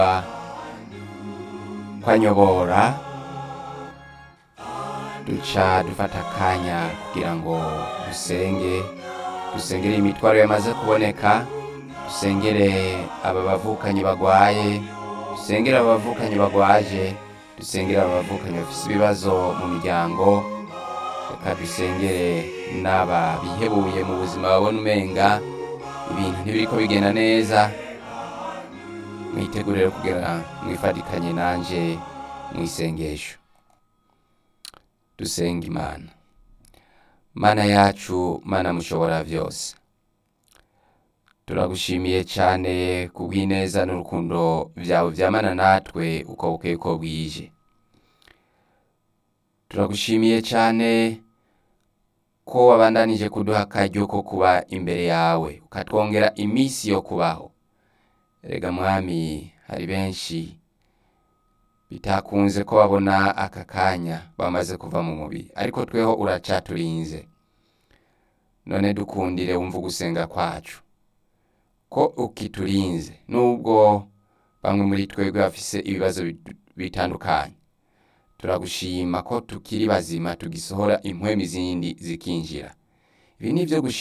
kwanyobora duca dufata akanya kugira ngo dusenge dusengere imitwaro yamaze kuboneka dusengere aba bavukanyi bagwaye dusengere aba bavukanyi bagwaje dusengere aba bavukanyi bafise ibibazo mu miryango reka dusengere n'aba bihebuye mu buzima babona umenga ibintu ntibiriko bigenda neza mwitegurire kugira mwifatikanye nanje mwisengesho dusenga imana mana yacu mana mushobora vyose turagushimiye cane kubw'ineza n'urukundo vyawe vyamana natwe uko bukeye uko bwije turagushimiye cane ko wabandanije kuduha akaryo ko kuba imbere yawe ukatwongera imisi yo kubaho erega mwami hari benshi bitakunze ko babona aka kanya bamaze kuva mu mubiri ariko tweho uracaturinze none dukundire wumva ugusenga kwacu ko ukiturinze nubwo bamwe muri twebwe bafise ibibazo bit- bitandukanye turagushima ko tukiri bazima tugisohora impwemu izindi zikinjira ibi ni ivyo gushima